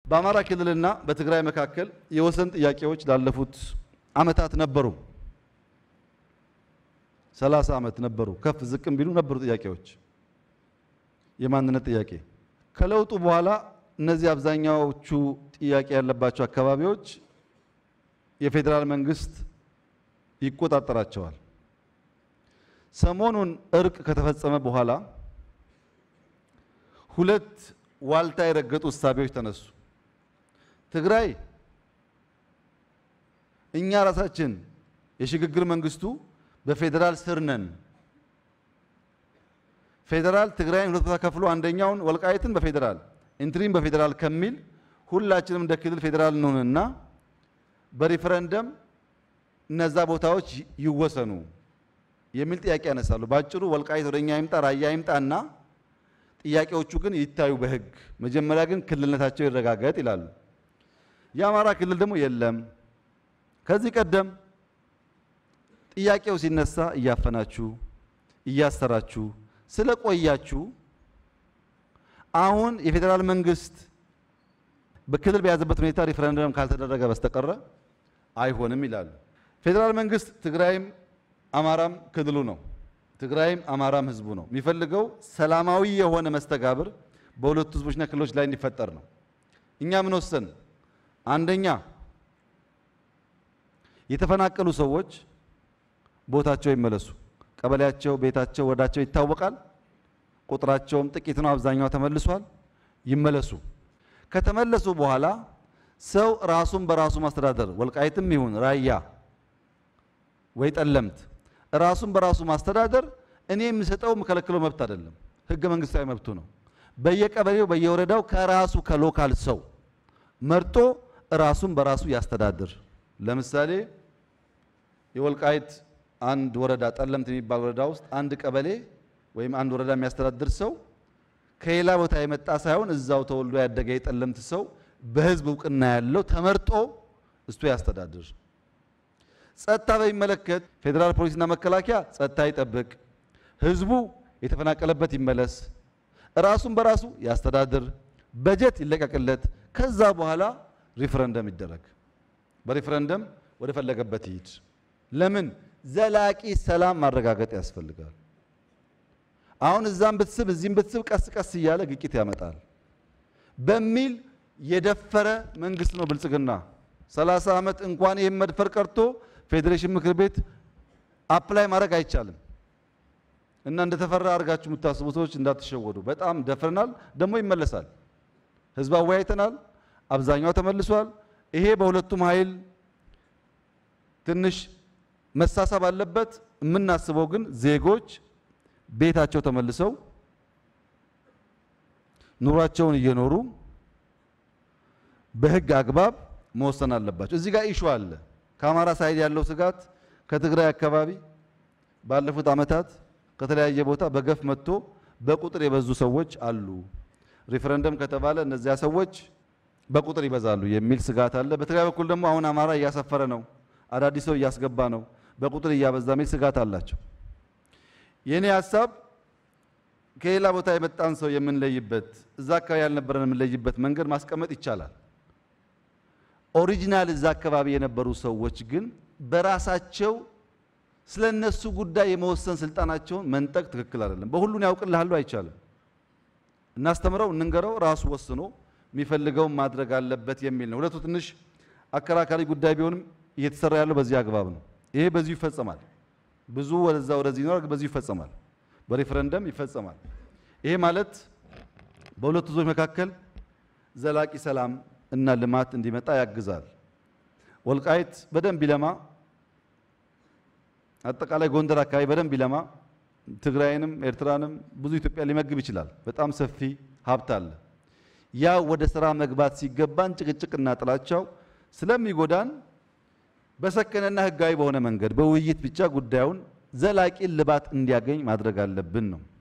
በአማራ ክልልና በትግራይ መካከል የወሰን ጥያቄዎች ላለፉት ዓመታት ነበሩ። ሰላሳ ዓመት ነበሩ። ከፍ ዝቅም ቢሉ ነበሩ ጥያቄዎች፣ የማንነት ጥያቄ። ከለውጡ በኋላ እነዚህ አብዛኛዎቹ ጥያቄ ያለባቸው አካባቢዎች የፌዴራል መንግስት ይቆጣጠራቸዋል። ሰሞኑን እርቅ ከተፈጸመ በኋላ ሁለት ዋልታ የረገጡ እሳቤዎች ተነሱ። ትግራይ እኛ ራሳችን የሽግግር መንግስቱ በፌዴራል ስር ነን፣ ፌዴራል ትግራይን ሁለት ቦታ ከፍሎ አንደኛውን ወልቃይትን በፌዴራል ኢንትሪም በፌዴራል ከሚል ሁላችንም እንደ ክልል ፌዴራል እንሆንና በሪፈረንደም እነዛ ቦታዎች ይወሰኑ የሚል ጥያቄ ያነሳሉ። ባጭሩ ወልቃይት ወደኛ ይምጣ፣ ራያ ይምጣና ጥያቄዎቹ ግን ይታዩ በህግ መጀመሪያ ግን ክልልነታቸው ይረጋገጥ ይላሉ። የአማራ ክልል ደግሞ የለም ከዚህ ቀደም ጥያቄው ሲነሳ እያፈናችሁ እያሰራችሁ ስለቆያችሁ አሁን የፌዴራል መንግስት በክልል በያዘበት ሁኔታ ሪፈረንደም ካልተደረገ በስተቀረ አይሆንም ይላሉ። ፌዴራል መንግስት ትግራይም አማራም ክልሉ ነው። ትግራይም አማራም ህዝቡ ነው። የሚፈልገው ሰላማዊ የሆነ መስተጋብር በሁለቱ ህዝቦችና ክልሎች ላይ እንዲፈጠር ነው። እኛ ምን ወሰን? አንደኛ የተፈናቀሉ ሰዎች ቦታቸው ይመለሱ። ቀበሌያቸው፣ ቤታቸው፣ ወዳቸው ይታወቃል። ቁጥራቸውም ጥቂት ነው። አብዛኛው ተመልሷል። ይመለሱ። ከተመለሱ በኋላ ሰው ራሱን በራሱ ማስተዳደር ወልቃይትም ይሁን ራያ ወይ ጠለምት ራሱን በራሱ ማስተዳደር እኔ የምሰጠው የምከለክለው መብት አይደለም፣ ህገ መንግስታዊ መብቱ ነው። በየቀበሌው በየወረዳው ከራሱ ከሎካል ሰው መርጦ ራሱን በራሱ ያስተዳድር። ለምሳሌ የወልቃይት አንድ ወረዳ ጠለምት የሚባል ወረዳ ውስጥ አንድ ቀበሌ ወይም አንድ ወረዳ የሚያስተዳድር ሰው ከሌላ ቦታ የመጣ ሳይሆን እዛው ተወልዶ ያደገ የጠለምት ሰው በህዝብ እውቅና ያለው ተመርጦ እሱ ያስተዳድር። ጸጥታ በሚመለከት ፌዴራል ፖሊስና መከላከያ ጸጥታ ይጠብቅ፣ ህዝቡ የተፈናቀለበት ይመለስ፣ ራሱን በራሱ ያስተዳድር፣ በጀት ይለቀቅለት። ከዛ በኋላ ሪፍረንደም ይደረግ፣ በሪፍረንደም ወደ ፈለገበት ይሂድ። ለምን ዘላቂ ሰላም ማረጋገጥ ያስፈልጋል። አሁን እዛም ብትስብ እዚህም ብትስብ ቀስ ቀስ እያለ ግጭት ያመጣል በሚል የደፈረ መንግስት ነው ብልጽግና። 30 ዓመት እንኳን ይህን መድፈር ቀርቶ ፌዴሬሽን ምክር ቤት አፕላይ ማድረግ አይቻልም። እና እንደተፈራ አድርጋችሁ የምታስቡ ሰዎች እንዳትሸወዱ። በጣም ደፍረናል፣ ደግሞ ይመለሳል። ህዝብ አወያይተናል፣ አብዛኛው ተመልሷል። ይሄ በሁለቱም ኃይል ትንሽ መሳሳብ አለበት። የምናስበው ግን ዜጎች ቤታቸው ተመልሰው ኑሯቸውን እየኖሩ በህግ አግባብ መወሰን አለባቸው። እዚህ ጋር ኢሹ አለ። ከአማራ ሳይድ ያለው ስጋት ከትግራይ አካባቢ ባለፉት ዓመታት ከተለያየ ቦታ በገፍ መጥቶ በቁጥር የበዙ ሰዎች አሉ። ሪፈረንደም ከተባለ እነዚያ ሰዎች በቁጥር ይበዛሉ የሚል ስጋት አለ። በትግራይ በኩል ደግሞ አሁን አማራ እያሰፈረ ነው፣ አዳዲስ ሰው እያስገባ ነው፣ በቁጥር እያበዛ የሚል ስጋት አላቸው። የእኔ ሀሳብ ከሌላ ቦታ የመጣን ሰው የምንለይበት እዛ አካባቢ ያልነበረን የምንለይበት መንገድ ማስቀመጥ ይቻላል። ኦሪጂናል እዛ አካባቢ የነበሩ ሰዎች ግን በራሳቸው ስለ እነሱ ጉዳይ የመወሰን ስልጣናቸውን መንጠቅ ትክክል አይደለም። በሁሉን ያውቅልሃሉ አይቻልም። እናስተምረው፣ እንንገረው፣ ራሱ ወስኖ የሚፈልገውን ማድረግ አለበት የሚል ነው። ሁለቱ ትንሽ አከራካሪ ጉዳይ ቢሆንም እየተሰራ ያለው በዚህ አግባብ ነው። ይሄ በዚሁ ይፈጸማል። ብዙ ወደዛ ወደዚህ ይኖራል፣ በዚሁ ይፈጸማል። በሪፈረንደም ይፈጸማል። ይሄ ማለት በሁለቱ ህዝቦች መካከል ዘላቂ ሰላም እና ልማት እንዲመጣ ያግዛል። ወልቃይት በደንብ ቢለማ፣ አጠቃላይ ጎንደር አካባቢ በደንብ ቢለማ ትግራይንም ኤርትራንም ብዙ ኢትዮጵያ ሊመግብ ይችላል። በጣም ሰፊ ሀብት አለ። ያ ወደ ስራ መግባት ሲገባን ጭቅጭቅና ጥላቻው ስለሚጎዳን በሰከነና ህጋዊ በሆነ መንገድ በውይይት ብቻ ጉዳዩን ዘላቂ ልባት እንዲያገኝ ማድረግ አለብን ነው።